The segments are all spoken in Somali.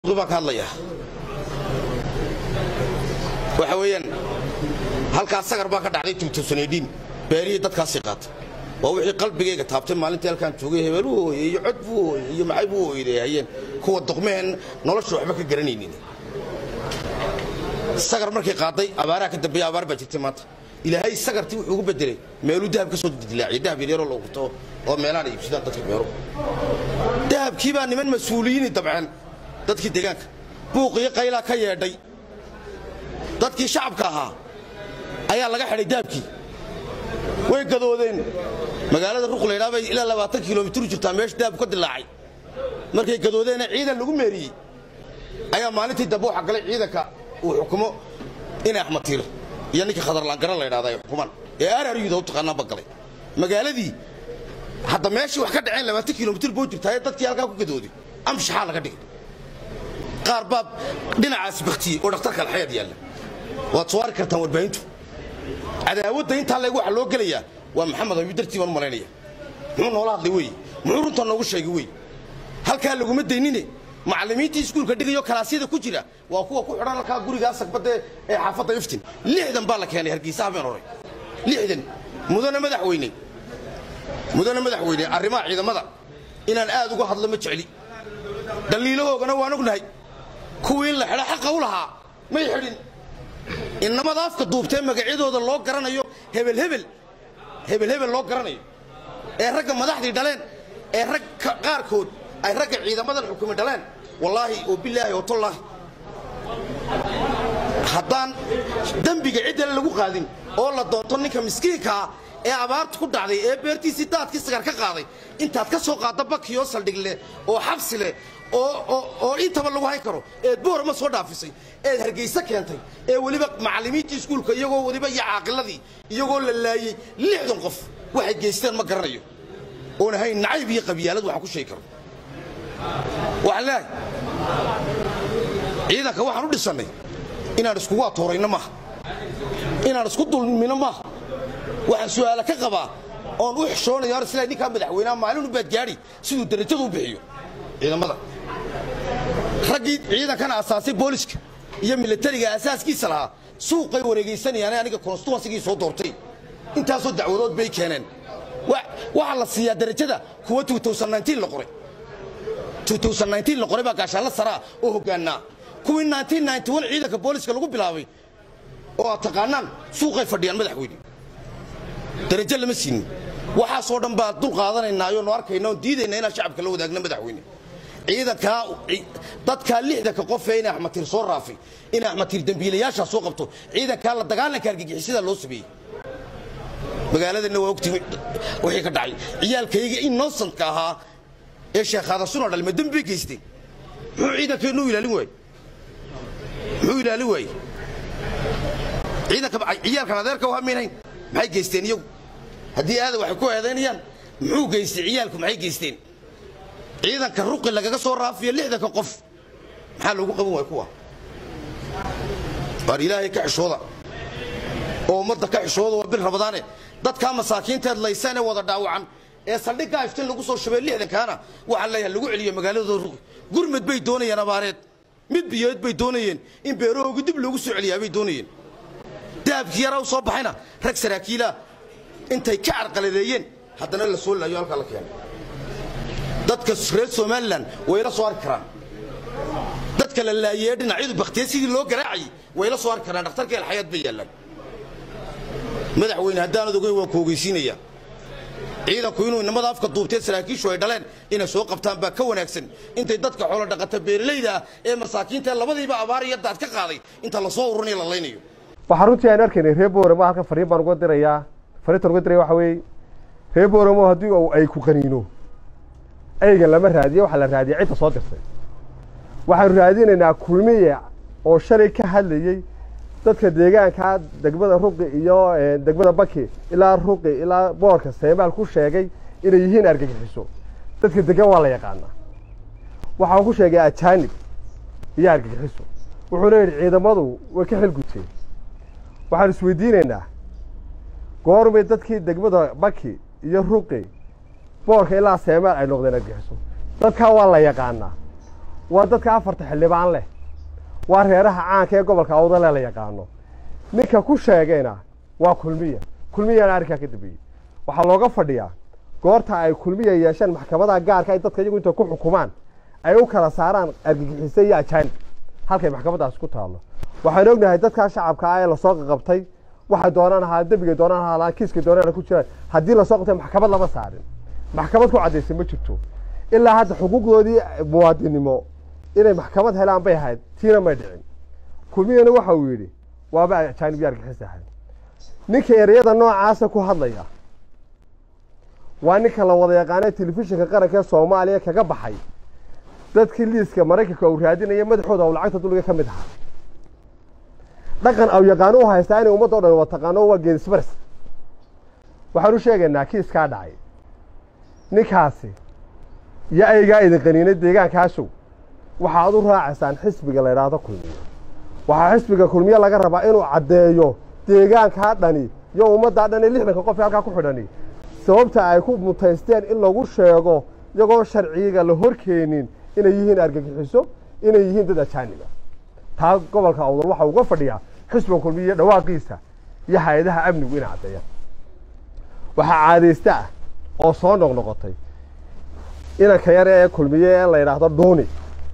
baan ka hadlaya waxa weeyaan halkaas sagar baa ka dhacday tumtusanidhiin beerihii dadkaasii qaatay waa wixii qalbigayga taabtay maalintii halkaan joogay hebeeluu hooyey iyo cod buu hooyey iyo maxay buu hooydeehayeen kuwa duqmeheen nolosha waxba ka garanaynin sagar markay qaaday abaaraa ka dambeeya abaar baa jirtay maanta ilaahay sagartii wuxuu ugu bedelay meeluu dahab ka soo dilaaciyay dahab yaryaroo la gurto oo meelaana iibsadaan dadka beero dahabkii baa niman mas-uuliyiini dabceen dadkii deegaanka buuqiyo qaylaa ka yeedhay dadkii shacabka ahaa ayaa laga xidhay dahabkii way gadoodeen magaalada ruqlaydhaa bay ilaa labaatan kilomitir u jirtaa meesha dahabku ka dilaacay markay gadoodeena ciidan lagu meeriyey ayaa maalintii dambe waxa galay ciidanka uu xukumo inay axmed tiiro iyo ninkii khadarlaangaran la ydhahda ay xukumaan ee araryuda u taqaanaan ba galay magaaladii hadda meeshii wax ka dhaceen labaatan kilomitir boo jirtaa ee dadkii halkaa ku gadooday amshaxaa laga dhigay qaar baa dhinacaas baktiyey oo dhakhtarka alxayaad yaalla waad soo arki kartaan warbaahintu cadaawadda intaa leeg waxa loo gelayaa waa maxamed ayuu dartii baan u malaynaya muxuu noola hadlay wey muxuu runta noogu sheegay wey halkaa laguma daynine macallimiintii iskuulka dhigayo kalaasyada ku jira waa kuwa ku xidhan halkaa gurigaa sagbadde ee xaafadda iftin lixdan baa la keenay hargeysa habeen hore lixdan mudane madaxweyne mudane madaxweyne arrimaha ciidamada inaan aad uga hadlo ma jecli dhaliilahoogana waan ognahay kuwii in la xidho xaqa u lahaa may xidhin innamada afka duubtee magacyadooda loo garanayo hebelhebel hebelhebel loo garanayo ee ragga madaxdii dhaleen ee rag qaarkood ay ragga ciidamadan xukumi dhaleen wallaahi oo bilaahi oo tollaahi haddaan dembiga ciddale lagu qaadin oo la doonto ninka miskiinkaa ee abaartu ku dhacday ee beertiisii daadkii sagar ka qaaday intaad ka soo qaadda bakiyoo saldhig leh oo xabsi leh oo intaba lagu hayn karo eed boorama soo dhaafisay eed hargayse keentay ee weliba macallimiintii iskuulka iyagoo weliba iyo caaqiladii iyagoo la laayey lixdan qof waxay geysteen ma garanayo oon ahayn nacayb iyo qabyaalad waxaan ku sheegi karo waxaan leehay ciidanka waxaan u dhisannay inaan iskugu atoorayno maaha inaan isku dulmino maaha waxaan su'aala ka qabaa oon u xishoonaya hor isla ninkaa madaxweynaha maalin u baadgaadhi siduu darajadu u bixiyo ciidamada raggii ciidankana asaasay booliska iyo milatariga asaaskiisa lahaa suuqay wareegaysanayaan aniga konstituensigii soo doortay intaasoo dacwadood bay keeneen waxaa la siiyaa darajada kuwa la qoray la qoray baa gaashaanla saraa oo hoggaannaa kuwii ciidanka booliska lagu bilaabay oo aad taqaanaan suuqay fadhiyaan madaxweyne darajo lama siinin waxaasoo dhan baa dul qaadanaynaayo nu arkayna oon diidayna inaan shacabka la wadaagna madaxweyne ciidankaa dadkaa lixdanka qofee in axmatiir soo raafay in axmatiir dembiilayaashaa soo qabto ciidankaa la dagaalanka argagixisada loo sameeyey magaaladana waa ogtii wixii ka dhacay ciyaalkayga innocentka ahaa ee sheekhaadasuna dhalma dembi bay geysteen muxuu ciidankeennu ilaalin waayey muxuu ilaalin waayey ciidanka ciyaalkan adeerka u hamaynayn maxay geysteen iyagu haddii aada waxay ku eedaynayaan muxuu geystay ciyaalku maxay geysteen ciidanka ruqi lagaga soo raafiyo lixdanka qof maxaa loogu qaban waaya kuwa waar ilaahay ka xishooda oo ummadda ka xishooda waa bil rabadaane dadkaa masaakiinteed laysan ee wada dhaawacan ee saldhiggaa iftin lagu soo shabay lixdankaana waxaan leeyahay lagu celiyo magaaladooda ruqi gurmad bay doonayeen abaareed mid biyoed bay doonayeen in beerahoogi dib loogu soo celiyaa bay doonayeen dahabkii yaraa u soo baxayna rag saraakiilaa intay ka carqaladeeyeen haddana la soo laayo halkaa la keenay dadka reer somalilan wayla soo arki karaan dadka la laayee dhinacyadu baktiye sidii loo garaacayay wayla soo arki karaan dhakhtarka alxayaad bay yaallaan madaxweyne haddaanad ogeyn waan ku ogeysiinayaa ciidanku inuu inamada afka duubtee saraakiishu ay dhaleen inay soo qabtaan baa ka wanaagsan intay dadka xoolo dhaqata beeralayda ah ee masaakiinta labadiiba abaar iyo daad ka qaaday inta lasoo ururinayo la laynayo waxaa runtii aan arkaynay reer booramo halkan fariin baan uga dirayaa fariintan uga diraya waxa weeye reer booramo haddii uu ay ku qaniino ayga lama raadiyo waxaa la raadiyay cidda soo dirtay waxaanu raadinaynaa kulmiye oo shalay ka hadlayey dadka deegaankaa degmada ruqi iyo degmada baki ilaa ruqi ilaa boorka seemaal ku sheegay inay yihiin argagixiso dadka degan waa la yaqaanaa waxaa ku sheegay ajaanib iyo argagixiso wuxuuna yidhi ciidamadu way ka xilguteen waxaan isweydiinaynaa goormay dadkii degmada baki iyo ruqi boorka ilaa seemaal ay noqdeen argagixiso dadkaa waa la yaqaanaa waa dadka afarta xildhibaan leh waa reeraha caanka ee gobolka awdale la yaqaano ninka ku sheegayna waa kulmiya kulmiyana arrinkaa ka dambeeyey waxaa looga fadhiyaa goorta ay kulmiya yeesheen maxkamadaha gaarka ay dadka iyagu inta ku xukumaan ay u kala saaraan argagixisay iyo ajaanib halkay maxkamadaas ku taallo waxaan ognahay dadkaa shacabka ah ee lasoo qaqabtay waxay doonaan ahaa dembigay doonaan ahaa kiiskay doonaan ku jiraan haddii lasoo qabtay maxkamad lama saarin maxkamad ku caddaysay ma jirto ilaa hadda xuquuqdoodii muwaadinimo inay maxkamad helaan bay ahayd tiina may dhicin kulmiyana waxa uu yidhi waaba ajaanib iyo argixis ahayd ninka ereyada noocaasa ku hadlaya waa ninka la wada yaqaanay telefishinka qaranka ee soomaaliya kaga baxay dadkii liiska maraykanka uu raadinaya madaxooda aw lacagta dulliga ka mid ahaa dhaqan aw yaqaano u haystaa inay ummadda o dhan wada taqaano waa geedisbaris waxaan u sheegaynaa kiiskaa dhacay ninkaasi iyo aygaa idin qaniinay deegaankaasow waxaad u raacaysaan xisbiga la idhaahdo kulmiye waxaa xisbiga kulmiye laga rabaa inuu caddeeyo deegaankaa dhani iyo ummaddaa dhani lixdanka qof ee halkaa ku xidhani sababta ay ku mutaysteen in lagu sheego iyagoon sharciga la horkeenin inay yihiin argagixiso inay yihiin dad ajaaniba taa gobolka awdal waxa uga fadhiyaa xisbiga kulmiye dhawaaqiisa iyo hay-adaha amnigu inay caddeeyaan waxaa caadaysta ah oo soo noqnoqotay inanka yar ee kulmiye ee la yidhaahdo dhuuni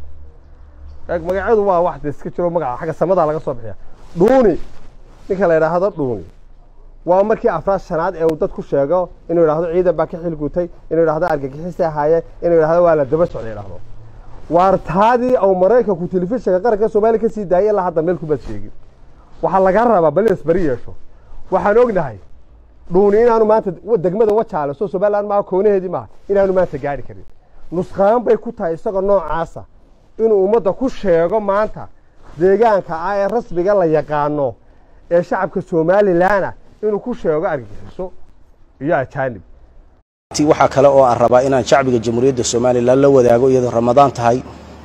magacyadu waa wax de iska jiro magaca xagga samadaa laga soo bixiya dhuuni ninka la yidhaahdo dhuuni waa markii afraad shanaad ee uu dad ku sheego inuu yidhahdo ciidan baa ka xilgutay inuu yidhahdo argagixisi ahaaye inuu yidhahdo waa la daba socda yidhahdo waartaadii au maraykanku telefishinka qaranka soomaaliya ka sii daayay ilaa hadda meel kubaad sheegin waxaa laga rabaa bal inas beri yeesho waxaan ognahay dhuuni inaanu maanta degmada wajaale soo somaliland maaha koonaheedii maaha inaanu maanta gaari karin nusqaan bay ku tahay isagoo noocaasa inuu ummadda ku sheego maanta deegaanka ah ee rasmiga la yaqaano ee shacabka somalilanah inuu ku sheego argagixiso iyo ajaanib waxaa kale oo aan rabaa inaan shacbiga jamhuuriyadda somalilan la wadaago iyadoo ramadaan tahay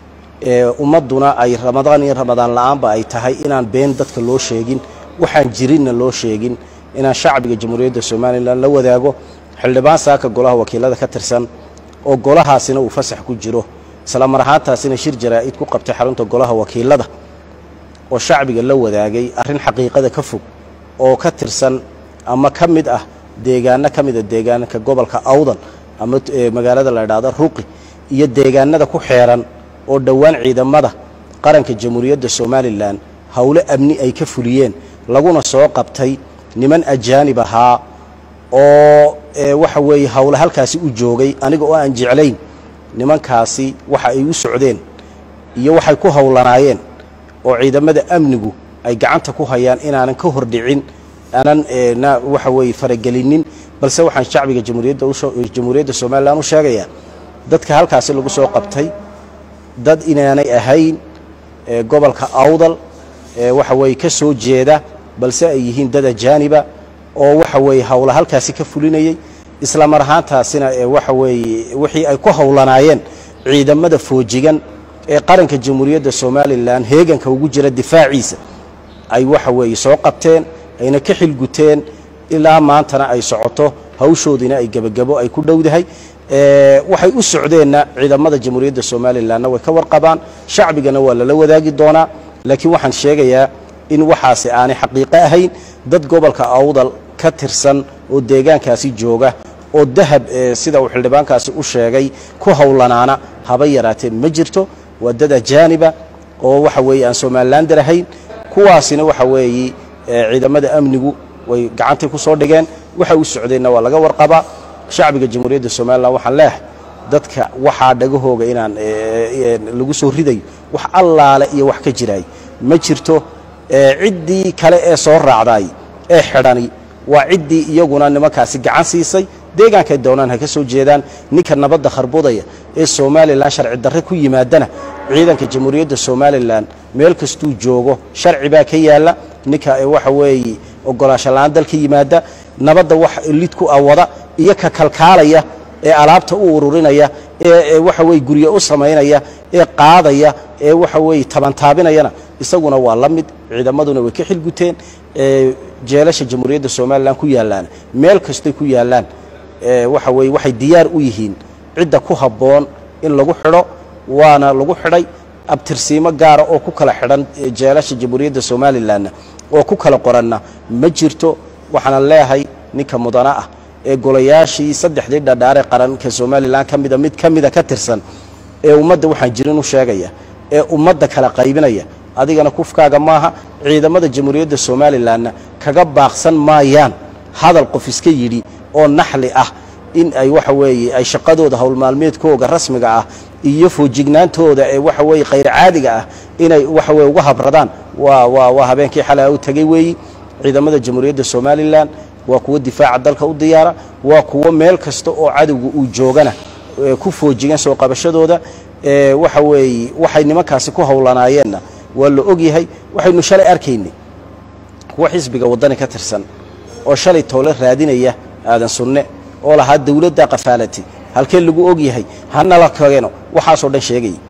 ummadduna ay ramadaan iyo ramadaan la'aanba ay tahay inaan been dadka loo sheegin waxaan jirinna loo sheegin inaan shacbiga jamhuuriyadda somalilan la wadaago xildhibaan saaka golaha wakiilada ka tirsan oo golahaasina uu fasax ku jiro isla mar ahaantaasina shir jaraa'id ku qabtay xarunta golaha wakiilada oo shacbiga la wadaagay arrin xaqiiqada ka fog oo ka tirsan ama ka mid ah deegaano ka mida deegaanka gobolka awdal ama magaalada la idhaahdo ruqi iyo deegaanada ku xeeran oo dhowaan ciidamada qaranka jamhuuriyadda somalilan howlo amni ay ka fuliyeen laguna soo qabtay niman ajaanib ahaa oo waxa weeye howle halkaasi u joogay aniga oo aan jeclayn nimankaasi waxa ay u socdeen iyo waxay ku howlanaayeen oo ciidamada amnigu ay gacanta ku hayaan inaanan ka hordhicin aanan waxa weeye faragelinin balse waxaan shacbiga jamhuuriyadda somalilan u sheegayaa dadka halkaasi lagu soo qabtay dad inaanay ahayn gobolka awdal waxa weeye ka soo jeeda balse ay yihiin dad ajaaniba oo waxa weeye howla halkaasi ka fulinayey isla mar ahaantaasina waxa weeye wixii ay ku howlanaayeen ciidamada foojigan ee qaranka jamhuuriyadda somalilan heeganka ugu jira difaaciisa ay waxa weeye soo qabteen ayna ka xilguteen ilaa maantana ay socoto hawshoodiina ay gebagabo ay ku dhowdahay waxay u socdeenna ciidamada jamhuuriyadda somalilanna way ka warqabaan shacbigana waa lala wadaagi doonaa laakiin waxaan sheegayaa in waxaasi aanay xaqiiqo ahayn dad gobolka awdal ka tirsan oo deegaankaasi jooga oo dahab sida uu xildhibaankaasi u sheegay ku howlanaana haba yaraatee ma jirto waa dad ajaaniba oo waxa weeye aan somalilander ahayn kuwaasina waxa weeye ciidamada amnigu way gacantay ku soo dhigeen waxay u socdeenna waa laga warqabaa shacbiga jamhuuriyadda somalilan waxaan leehay dadka waxaa dhagahooga inaan lagu soo ridayo wax allaale iyo wax ka jiraay ma jirto ciddii kale ee soo raacday ee xidhani waa ciddii iyaguna nimankaasi gacan siisay deegaankay doonaan ha ka soo jeedaan ninka nabadda kharbudaya ee somalilan sharci darre ku yimaadana ciidanka jamhuuriyadda somalilan meel kastuu joogo sharci baa ka yaalla ninka waxa weeye ogolaasho la-aan dalka yimaada nabadda wax lid ku awada iyo ka kalkaalaya ee alaabta u ururinaya ee waxa weye gurye u samaynaya ee qaadaya ee waxa weeye tabantaabinayana isaguna waa la mid ciidamaduna way ka xilguteen jeelasha jamhuuriyadda somalilan ku yaallaan meel kastay ku yaallaan waxa weye waxay diyaar u yihiin cidda ku habboon in lagu xidho waana lagu xidhay abtirsiimo gaara oo ku kala xidhan jeelasha jamhuuriyadda somalilanna oo ku kala qoranna ma jirto waxaana leeyahay ninka mudana ah ee golayaashii saddexdii dhadhaare qaranka somalilan ka mida mid ka mida ka tirsan ee ummadda waxaan jirin u sheegaya ee ummadda kala qaybinaya adigana kufkaaga maaha ciidamada jamhuuriyadda somalilanna kaga baaqsan maayaan hadal qof iska yidhi oo naxli ah in ay waxa weeye ay shaqadooda howlmaalmeedkooga rasmiga ah iyo foojignaantooda ee waxa weeye khayr caadiga ah inay waxa weye uga habradaan waa waa waa habeenkii xalay u tegey weeyi ciidamada jamhuuriyadda somalilan waa kuwo difaaca dalka u diyaara waa kuwo meel kasta oo cadowga uu joogana ku foojigan soo qabashadooda waxa weeye waxay nimankaasi ku howlanaayeenna waa la ogyahay waxaynu shalay arkaynay kuwo xisbiga waddani ka tirsan oo shalay toole raadinaya aadan sunne oo lahaa dawladda qafaalati halkee lagu og yahay hanala keeno waxaasoo dhan sheegaya